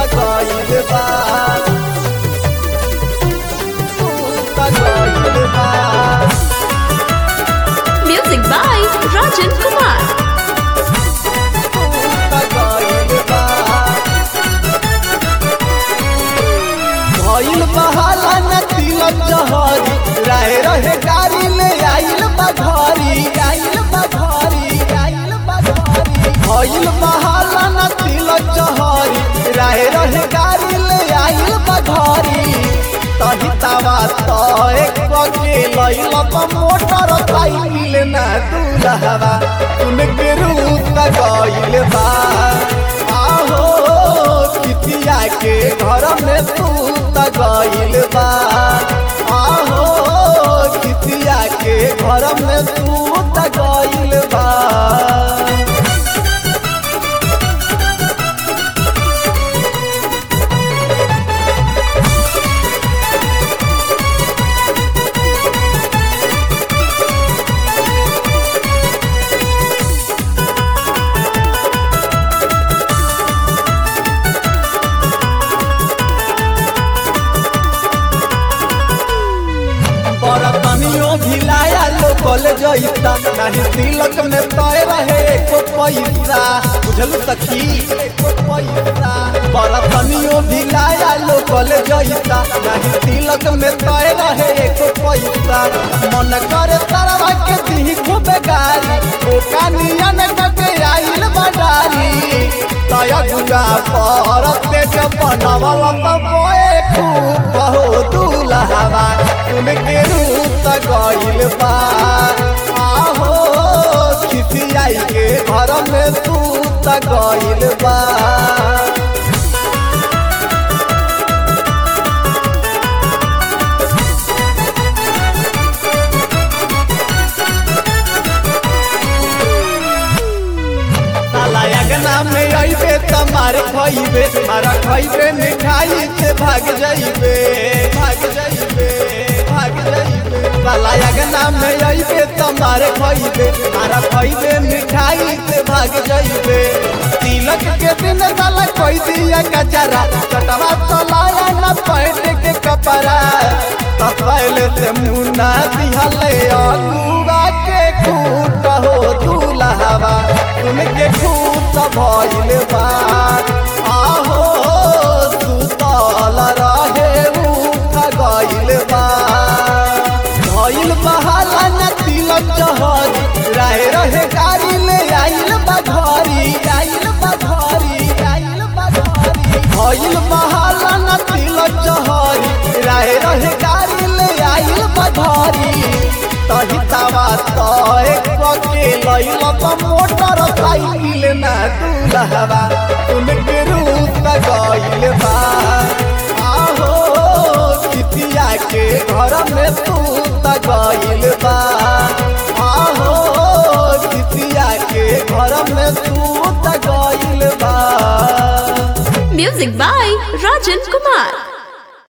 गइल बा सूत गइल बा Music by Rajan Kumar. भइल बहाला न तिलक जहरी रहे रहे गाड़ी ले आइल बघरी आइल बघरी आइल बघरी भइल बहाला न तिलक जहरी रहे रहे गाड़ी ले आइल बघरी तही तवा तो एक बगे लइल मोटर साइकिल न दूल्हवा उनके रूप गइल बा आहो पितिया के घर में तू त गइल बा आहो पितिया के घर में तू त गइल बा बरतनियों भिलाया लोकल जैता नहीं तिलक में तय रहे एको पैसा बुझलू सखी एको पैसा बरतनियों भिलाया लोकल जैता नहीं तिलक में तय रहे एको पैसा मन करे तरवा के दी खूब गारी ओ कानियन के आइल बडारी तय दुआ पर तेज बनवल बोए खूब बहु दूल्हवा उनके रूप गइल बा आहो खिसियाई के घर में तू त गइल बा साला अगना में अइबे त मार खइबे मारा खइबे मिठाई से भाग जाइबे भाग जाइबे भाग जाइबे साला अगना में अइबे त मार खइबे मारा खइबे मिठाई से भाग जाइबे तिलक के दिन साला कोई दिया कचरा चटवा चलाया न पैट के कपड़ा त पहले से मुन्ना दिहले अगुआ के खूट हो दूल्हवा उनके खूट भइल बा आहो सुतल रहे उठ गइल बा भइल बहाला न तिलक जहरी रहे रहे गाड़ी ले आइल बघरी आइल बघरी आइल बघरी भइल बहाला न तिलक जहरी रहे रहे गाड़ी ले आइल बघरी तही तवा तो एक बगे लइल मोटर साइकिल न दूल्हवा उनके रूप गइल बा आहो पितिया के घर में तू त गइल बा आहो पितिया के घर में तू त गइल बा Music by Rajan Kumar.